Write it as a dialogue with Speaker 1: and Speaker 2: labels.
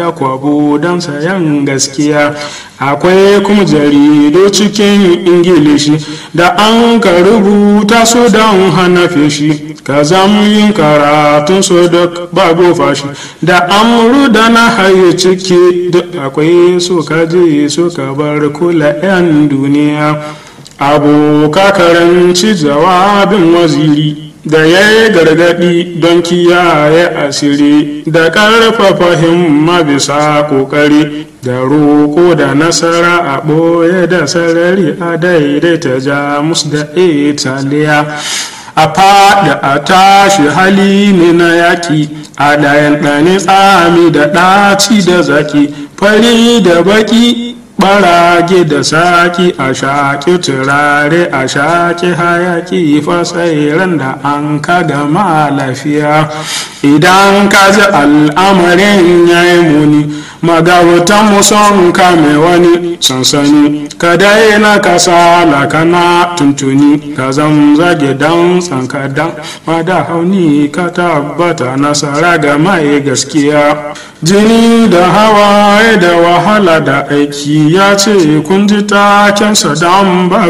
Speaker 1: ya kwabo don sayan gaskiya akwai kuma jaridu cikin ingilishi da an ka rubuta su don hana feshi ka yin karatun su duk babu fashi da amuru da na haye ciki duk akwai su ka je su ka bar kula 'yan duniya abu ka karanci jawabin waziri da ya yi gargaɗi don kiyaye asiri da ƙarfafa himma bisa ƙoƙari da roƙo da nasara a ɓoye da sarari a daidaita jamus da italiya a faɗi a tashi hali ne na yaƙi a ɗayan ɗane tsami da ɗaci da zaki fari da baƙi barage da saki a shaƙi turare a shaƙi hayaƙi fasairan da an ka gama lafiya idan ka ji al'amarin ya yi muni magabatan muson kame wani sansani ka daina kasala kana tuntuni ka zamzage dan tsankadan mada hauni ka tabbata nasara ga mai gaskiya jini da hawaye da wahala da aiki ya ce kun ji takensa don ba